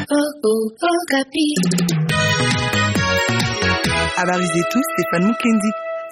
Habari zetu Stefan Mukendi.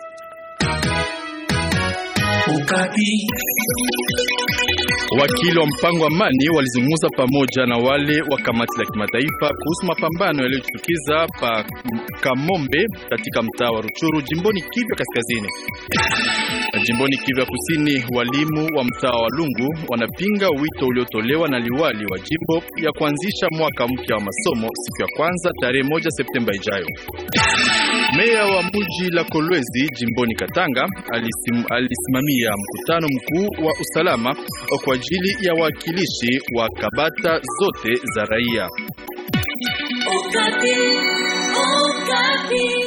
Wakili wa mpango wa amani walizungumza pamoja na wale wa kamati la kimataifa kuhusu mapambano yaliyochukiza pa Kamombe katika mtaa wa Ruchuru jimboni Kivu Kaskazini. Jimboni Kivu ya Kusini, walimu wa mtaa wa Lungu wanapinga wito uliotolewa na liwali wa jimbo ya kuanzisha mwaka mpya wa masomo siku ya kwanza tarehe moja Septemba ijayo. Meya wa mji la Kolwezi jimboni Katanga alisim, alisimamia mkutano mkuu wa usalama kwa ajili ya wakilishi wa kabata zote za raia. Okapi, Okapi.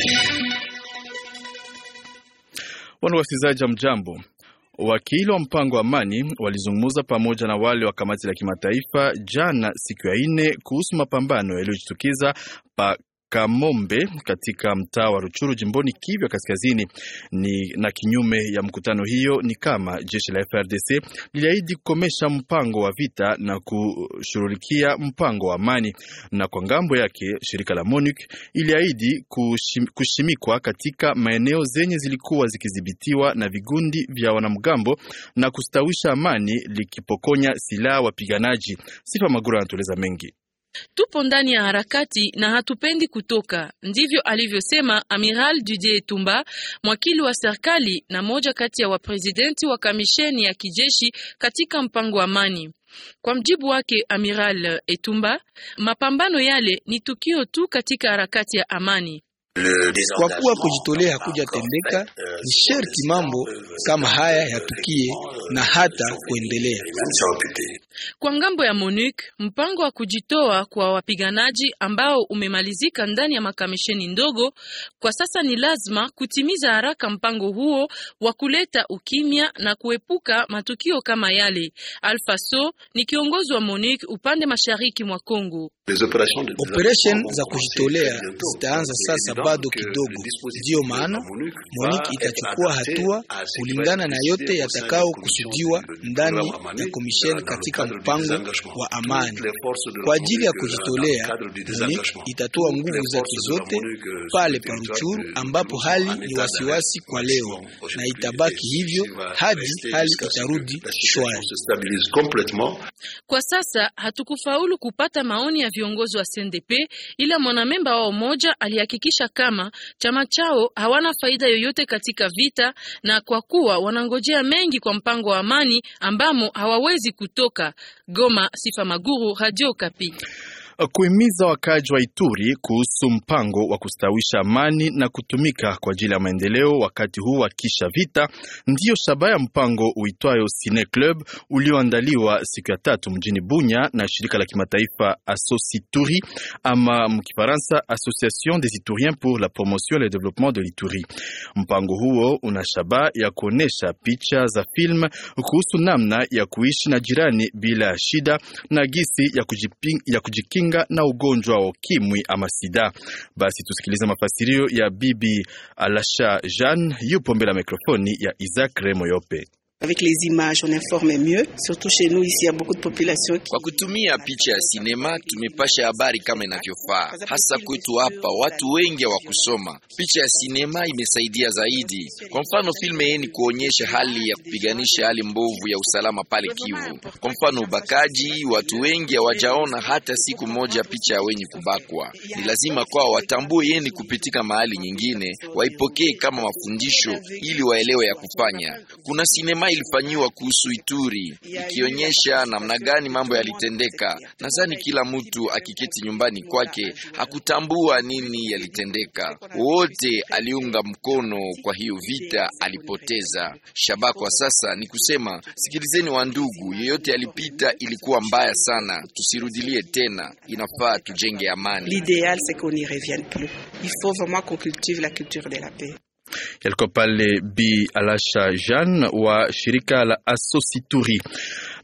Wana wasikilizaji wa mjambo, wakili wa mpango wa amani walizungumza pamoja na wale wa kamati la kimataifa jana siku ya ine kuhusu mapambano yaliyojitukiza pa Kamombe katika mtaa wa Ruchuru jimboni Kivu ya Kaskazini. Ni na kinyume ya mkutano hiyo ni kama jeshi la FRDC liliahidi kukomesha mpango wa vita na kushughulikia mpango wa amani, na kwa ngambo yake shirika la MONUC iliahidi kushim, kushimikwa katika maeneo zenye zilikuwa zikidhibitiwa na vigundi vya wanamgambo na kustawisha amani likipokonya silaha wapiganaji. Sifa Magura anatueleza mengi. Tupo ndani ya harakati na hatupendi kutoka, ndivyo alivyosema Amiral Didier Tumba, mwakili wa serikali na moja kati ya waprezidenti wa kamisheni ya kijeshi katika mpango wa amani. Kwa mjibu wake Amiral Etumba, mapambano yale ni tukio tu katika harakati ya amani. Kwa kuwa kujitolea hakuja tendeka, ni sherti mambo kama haya yatukie na hata kuendelea. Kwa ngambo ya MONUC, mpango wa kujitoa kwa wapiganaji ambao umemalizika ndani ya makamisheni ndogo, kwa sasa ni lazima kutimiza haraka mpango huo wa kuleta ukimya na kuepuka matukio kama yale. Alpha So ni kiongozi wa MONUC upande mashariki mwa Kongo. Operation za kujitolea zitaanza sasa bado kidogo, ndiyo maana MONUC itachukua hatua kulingana na yote yatakao kusudiwa ndani ya komisheni katika mpango wa amani. Kwa ajili ya kujitolea, MONUC itatoa nguvu zake zote pale pa Ruchuru ambapo hali ni wasiwasi kwa leo, na itabaki hivyo hadi hali itarudi shwari. Kwa sasa hatukufaulu kupata maoni ya viongozi wa CNDP, ila mwanamemba wao mmoja alihakikisha kama chama chao hawana faida yoyote katika vita, na kwa kuwa wanangojea mengi kwa mpango wa amani ambamo hawawezi kutoka. Goma, Sifa Maguru, Radio Kapi. Kuhimiza wakaaji wa Ituri kuhusu mpango wa kustawisha amani na kutumika kwa ajili ya maendeleo wakati huu wa kisha vita, ndiyo shabaha ya mpango uitwayo Cine Club ulioandaliwa siku ya tatu mjini Bunya na shirika la kimataifa Associturi ama mkifaransa Association des Ituriens pour la promotion et le développement de l'Ituri. Mpango huo una shabaha ya kuonesha picha za film kuhusu namna ya kuishi na jirani bila ya shida na gisi ya kujiping, ya kujikinga na ugonjwa wa ukimwi ama sida. Basi tusikilize mafasirio ya Bibi Alasha Jeanne, yupo mbele ya mikrofoni ya Isaac Remoyope. Avec les images, on informe mieux. Surtout chez nous, ici, il y a beaucoup de population. Kwa kutumia picha ya sinema tumepasha habari kama inavyofaa, hasa kwetu hapa. Watu wengi hawakusoma. Picha ya sinema imesaidia zaidi. Kwa mfano, filme yeni kuonyesha hali ya kupiganisha hali mbovu ya usalama pale Kivu. Kwa mfano, ubakaji, watu wengi hawajaona hata siku moja picha ya wenye kubakwa. Ni lazima kwao watambue yeni kupitika mahali nyingine, waipokee kama mafundisho ili waelewe ya kufanya. Kuna sinema ilifanyiwa kuhusu Ituri ikionyesha namna gani mambo yalitendeka. Nadhani kila mtu akiketi nyumbani kwake hakutambua nini yalitendeka. Wote aliunga mkono, kwa hiyo vita alipoteza. Shaba kwa sasa ni kusema, sikilizeni wa ndugu, yeyote alipita ilikuwa mbaya sana, tusirudilie tena, inafaa tujenge amani. L'idéal, c'est qu'on n'y revienne plus. Il faut vraiment qu'on cultive la culture de la paix. Yalikuwa pale Bi Alasha Jean wa shirika la Associturi.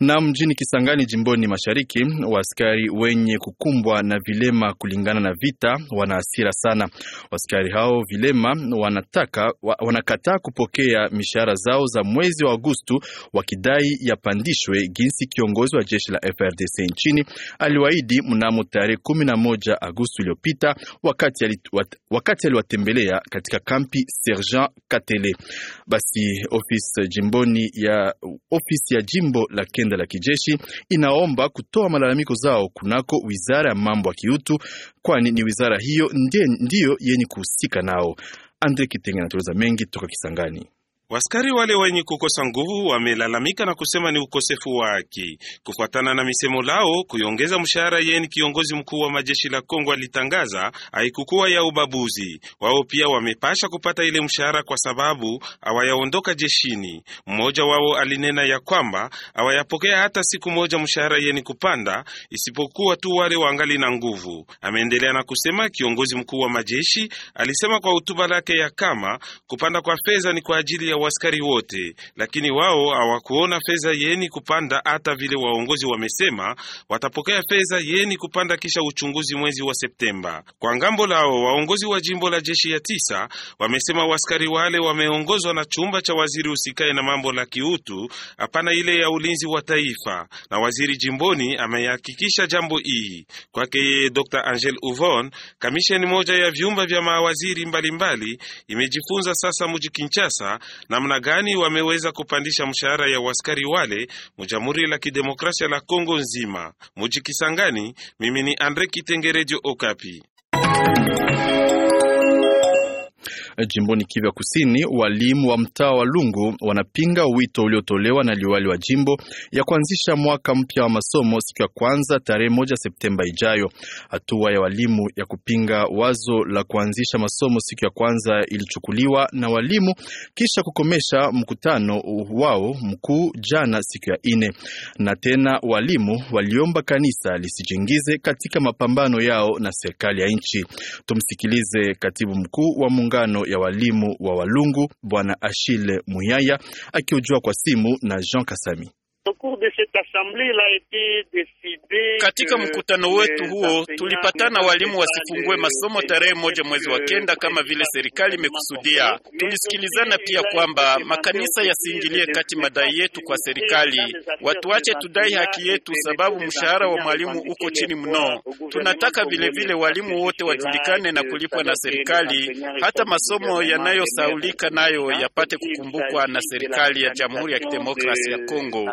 Na mjini Kisangani jimboni mashariki, waaskari wenye kukumbwa na vilema kulingana na vita wana hasira sana. Waaskari hao vilema wanataka wa, wanakataa kupokea mishahara zao za mwezi wa Agosto wakidai yapandishwe jinsi kiongozi wa jeshi la FRDC nchini aliwaahidi mnamo tarehe kumi na moja Agosto iliyopita wakati ali, wat, wakati aliwatembelea katika kampi Sergeant Katele. Basi ofisi jimboni ya ofisi ya jimbo la kenda la kijeshi inaomba kutoa malalamiko zao kunako wizara ya mambo ya kiutu, kwani ni wizara hiyo ndiye, ndiyo yenye kuhusika nao. Andre Kitenge anatueleza mengi toka Kisangani. Waskari wale wenye kukosa nguvu wamelalamika na kusema ni ukosefu wa haki. Kufuatana na misemo lao, kuiongeza mshahara yeni kiongozi mkuu wa majeshi la Kongo alitangaza haikukuwa ya ubabuzi. Wao pia wamepasha kupata ile mshahara kwa sababu hawayaondoka jeshini. Mmoja wao alinena ya kwamba hawayapokea hata siku moja mshahara yeni kupanda, isipokuwa tu wale wangali na nguvu. Ameendelea na kusema kiongozi mkuu wa majeshi alisema kwa hotuba lake ya kama kupanda kwa fedha ni kwa ajili ya waskari wote, lakini wao hawakuona fedha yeni kupanda. Hata vile waongozi wamesema watapokea fedha yeni kupanda kisha uchunguzi mwezi wa Septemba. Kwa ngambo lao, waongozi wa jimbo la jeshi ya tisa wamesema waskari wale wameongozwa na chumba cha waziri usikae na mambo la kiutu, hapana ile ya ulinzi wa taifa, na waziri jimboni amehakikisha jambo hii. Kwake yeye Dr. Angel Uvon, kamisheni moja ya vyumba vya mawaziri mbalimbali imejifunza sasa muji Kinshasa namna gani wameweza kupandisha mshahara ya waskari wale mu Jamhuri la Kidemokrasia la Kongo nzima. Muji Kisangani, mimi ni Andre Kitengerejo Okapi. Jimboni Kivu ya Kusini, walimu wa mtaa wa Lungu wanapinga wito uliotolewa na liwali wa jimbo ya kuanzisha mwaka mpya wa masomo siku ya kwanza tarehe moja Septemba ijayo. Hatua ya walimu ya kupinga wazo la kuanzisha masomo siku ya kwanza ilichukuliwa na walimu kisha kukomesha mkutano wao mkuu jana siku ya ine, na tena walimu waliomba kanisa lisijiingize katika mapambano yao na serikali ya nchi. Tumsikilize katibu mkuu wa muungano ya walimu wa Walungu Bwana Achille Muyaya akiojua kwa simu na Jean Kasami. Katika mkutano wetu huo tulipatana walimu wasifungue masomo tarehe moja mwezi wa kenda kama vile serikali imekusudia. Tulisikilizana pia kwamba makanisa yasiingilie kati madai yetu kwa serikali, watuache tudai haki yetu, sababu mshahara wa mwalimu uko chini mno. Tunataka vilevile vile walimu wote wajulikane na kulipwa na serikali, hata masomo yanayosaulika nayo yapate kukumbukwa na serikali ya Jamhuri ya Kidemokrasia ya Kongo.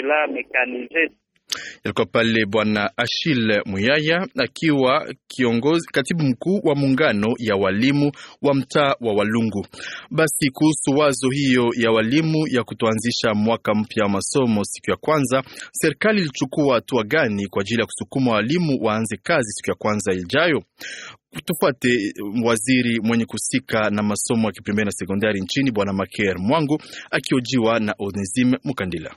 Ilikuwa pale Bwana Achille Muyaya akiwa kiongozi katibu mkuu wa muungano ya walimu wa mtaa wa Walungu. Basi kuhusu wazo hiyo ya walimu ya kutoanzisha mwaka mpya wa masomo siku ya kwanza, serikali ilichukua hatua gani kwa ajili ya kusukuma walimu waanze kazi siku ya kwanza ijayo? Tufuate waziri mwenye kusika na masomo ya kiprimari na sekondari nchini Bwana Maker Mwangu akiojiwa na Onesime Mukandila.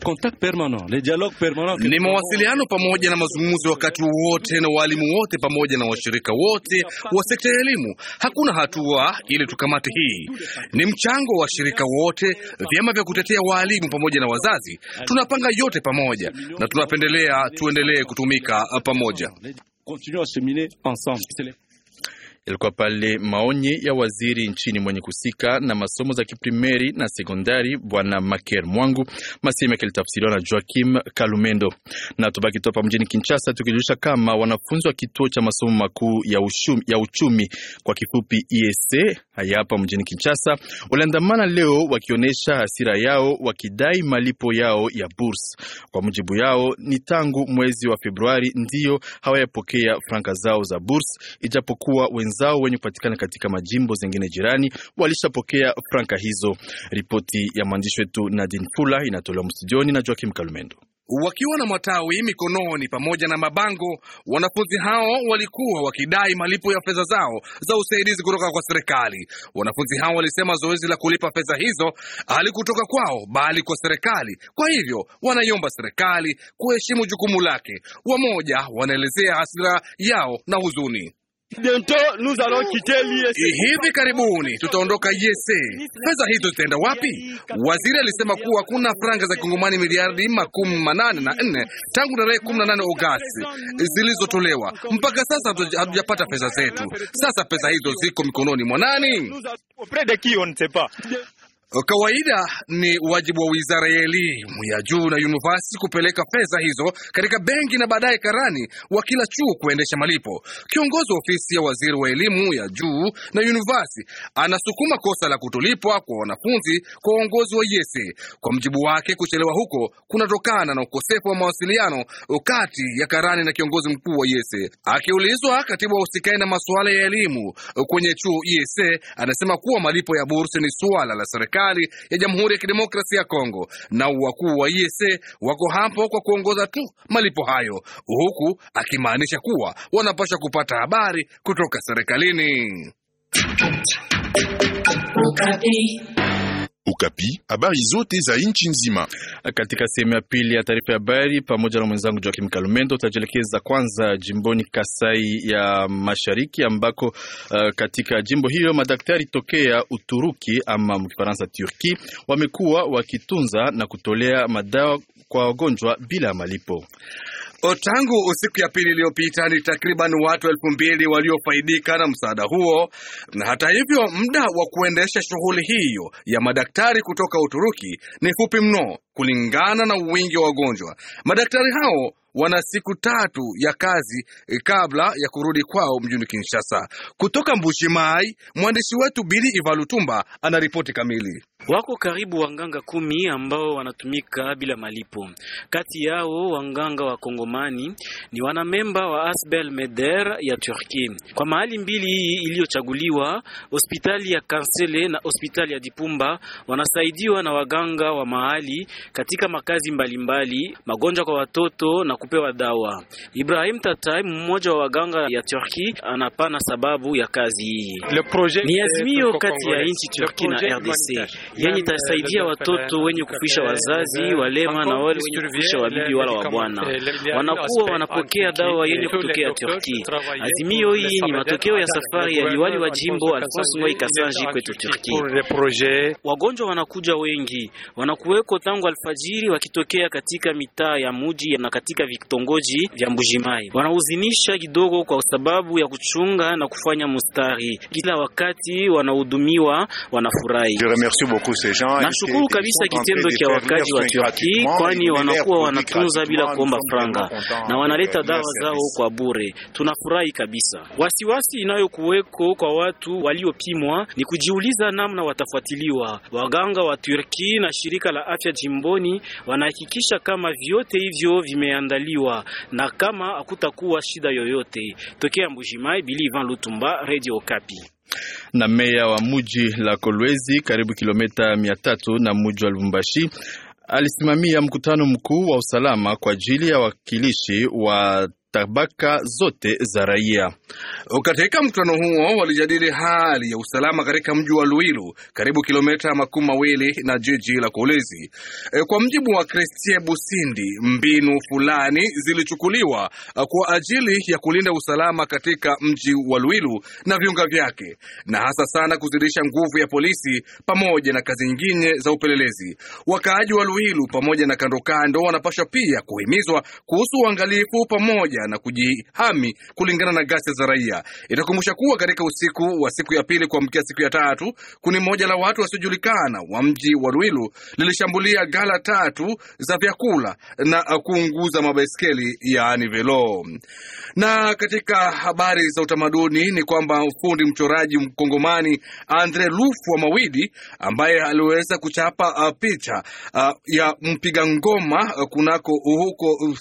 Ni mawasiliano pamoja na mazungumzo wakati wote na walimu wote pamoja na washirika wote wa sekta ya elimu. Hakuna hatua ili tukamate hii, ni mchango wa washirika wote, vyama vya kutetea waalimu pamoja na wazazi. Tunapanga yote pamoja na tunapendelea tuendelee kutumika pamoja. Ilikuwa pale maonye ya waziri nchini mwenye kusika na masomo za kiprimeri na sekondari bwana Maker Mwangu, masehemu yake litafsiriwa na Joakim Kalumendo. Na tubaki topa mjini Kinshasa tukijulisha kama wanafunzi wa kituo cha masomo makuu ya, ushumi, ya uchumi kwa kifupi ESC haya hapa mjini Kinshasa waliandamana leo wakionyesha hasira yao wakidai malipo yao ya burs. Kwa mujibu yao ni tangu mwezi wa Februari ndiyo hawayapokea franka zao za burs, ijapokuwa wenzao wenye kupatikana katika majimbo zingine jirani walishapokea franka hizo. Ripoti ya mwandishi wetu Nadine Fula inatolewa mstudioni na Joakim Kalumendo. Wakiwa na matawi mikononi pamoja na mabango, wanafunzi hao walikuwa wakidai malipo ya fedha zao za usaidizi kutoka kwa serikali. Wanafunzi hao walisema zoezi la kulipa fedha hizo halikutoka kwao bali kwa serikali, kwa hivyo wanaiomba serikali kuheshimu jukumu lake. Wamoja wanaelezea hasira yao na huzuni. Hivi karibuni tutaondoka yese. Fedha hizo zitaenda wapi? Waziri alisema kuwa kuna franga za kongomani miliardi makumi manane na nne tangu tarehe kumi na nane Agosti zilizotolewa. Mpaka sasa hatujapata fedha zetu. Sasa pesa hizo ziko mikononi mwa nani? Kawaida ni wajibu wa wizara ya elimu ya juu na university kupeleka fedha hizo katika benki na baadaye karani wa kila chuo kuendesha malipo. Kiongozi wa ofisi ya waziri wa elimu ya juu na university anasukuma kosa la kutolipwa kwa wanafunzi kwa uongozi wa yese. Kwa mjibu wake, kuchelewa huko kunatokana na ukosefu wa mawasiliano kati ya karani na kiongozi mkuu wa yese. Akiulizwa, katibu wa usikai na masuala ya elimu kwenye chuo yese anasema kuwa malipo ya bursi ni suala la serikali ya Jamhuri ya Kidemokrasia ya Kongo na wakuu wa IEC wako hapo kwa kuongoza tu malipo hayo, huku akimaanisha kuwa wanapaswa kupata habari kutoka serikalini. Ukapi, habari zote za nchi nzima. Katika sehemu ya pili ya taarifa ya habari pamoja na mwenzangu Joakim Kalumendo, tutajielekeza kwanza jimboni Kasai ya Mashariki ambako uh, katika jimbo hilo madaktari tokea Uturuki ama mkifaransa Turki wamekuwa wakitunza na kutolea madawa kwa wagonjwa bila malipo. Tangu siku ya pili iliyopita ni takriban watu elfu mbili waliofaidika na msaada huo, na hata hivyo muda wa kuendesha shughuli hiyo ya madaktari kutoka Uturuki ni fupi mno kulingana na wingi wa wagonjwa. Madaktari hao wana siku tatu ya kazi kabla ya kurudi kwao mjini Kinshasa. Kutoka Mbushimai, mwandishi wetu Bili Ivalutumba anaripoti kamili. Wako karibu wanganga kumi ambao wanatumika bila malipo. Kati yao wanganga wa Kongomani ni wanamemba wa Asbel Meder ya Turki. Kwa mahali mbili hii iliyochaguliwa, hospitali ya Kansele na hospitali ya Dipumba, wanasaidiwa na waganga wa mahali katika makazi mbalimbali mbali, magonjwa kwa watoto na kupewa dawa. Ibrahim Tatai, mmoja wa waganga ya Turki, anapana sababu ya kazi hii. Ni azimio kati ya nchi Turki na RDC yenye itasaidia watoto wenye kufisha wazazi walema na wale wenye kufisha wabibi wala wabwana, wanakuwa wanapokea dawa yenye kutokea Turki. Azimio hii ni matokeo ya safari ya liwali wa jimbo Alphonse Ngoi Kasanji kwetu Turki. Wagonjwa wanakuja wengi, wanakuweko tangu alfajiri wakitokea katika mitaa ya muji na katika vitongoji vya Mbujimai. Wanahuzinisha kidogo kwa sababu ya kuchunga na kufanya mustari, kila wakati wanahudumiwa, wanafurahi. Nashukuru kabisa kitendo cha wakaji wa Turki, kwani wanakuwa wanatunza bila kuomba franga na wanaleta dawa zao kwa bure. Tunafurahi kabisa. Wasiwasi inayokuweko kwa watu waliopimwa ni kujiuliza namna watafuatiliwa. Waganga wa Turki na shirika la afya jimboni wanahakikisha kama vyote hivyo vimeandaliwa na kama hakutakuwa shida yoyote. Tokea Mbujimai, Bili Ivan Lutumba, Radio Okapi na meya wa muji la Kolwezi karibu kilomita mia tatu na muji wa Lubumbashi alisimamia mkutano mkuu wa usalama kwa ajili ya wakilishi wa tabaka zote za raia. Katika mkutano huo walijadili hali ya usalama katika mji wa Luilu, karibu kilomita makumi mawili na jiji la Kolwezi. E, kwa mjibu wa Christie Busindi, mbinu fulani zilichukuliwa kwa ajili ya kulinda usalama katika mji wa Luilu na viunga vyake, na hasa sana kuzidisha nguvu ya polisi pamoja na kazi nyingine za upelelezi. Wakaaji wa Luilu pamoja na kando kando wanapaswa pia kuhimizwa kuhusu uangalifu pamoja na kujihami kulingana na ghasia za raia. Itakumbusha kuwa katika usiku wa siku ya pili kuamkia siku ya tatu, kundi moja la watu wasiojulikana wa mji wa Ruilu lilishambulia gala tatu za vyakula na kuunguza mabaiskeli yaani velo. Na katika habari za utamaduni ni kwamba fundi mchoraji mkongomani Andre Lufu wa Mawidi ambaye aliweza kuchapa uh, picha uh, ya mpiga ngoma uh, kunako huko uh,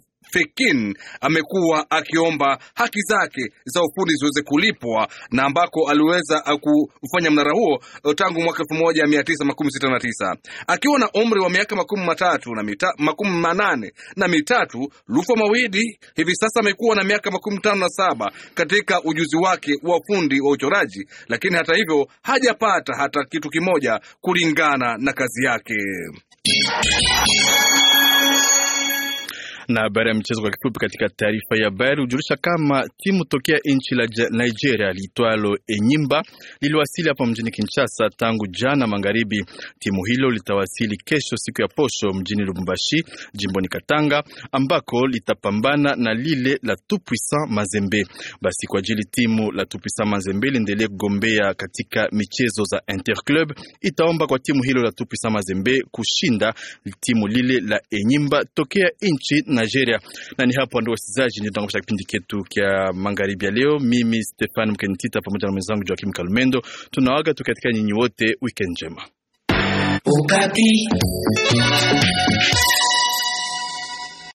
Pekin amekuwa akiomba haki zake za ufundi ziweze kulipwa na ambako aliweza kufanya mnara huo tangu mwaka elfu moja mia tisa makumi sita na tisa akiwa na umri wa miaka makumi matatu na mita, makumi manane na mitatu. Lufa Mawidi hivi sasa amekuwa na miaka makumi tano na saba katika ujuzi wake wa ufundi wa uchoraji, lakini hata hivyo hajapata hata kitu kimoja kulingana na kazi yake. Na habari ya michezo kwa kifupi, katika taarifa ya habari hujulisha kama timu tokea nchi la Nigeria liitwalo Enyimba liliwasili hapa mjini Kinshasa tangu jana magharibi. Timu hilo litawasili kesho siku ya posho mjini Lubumbashi, jimboni Katanga, ambako litapambana na lile la Tupuisan Mazembe. Basi kwa ajili timu la Tupuisan Mazembe liendelee kugombea katika michezo za Interclub, itaomba kwa timu hilo la Tupuisan Mazembe kushinda timu lile la Enyimba tokea nchi Nigeria. Na ni hapo ndio wasikilizaji, ndio tunakosha kipindi chetu kia magharibi ya leo. Mimi Stefan Mkenitita pamoja na mwenzangu Joakim Kalmendo tunawaga tu katika nyinyi wote, weekend njema. Ukati.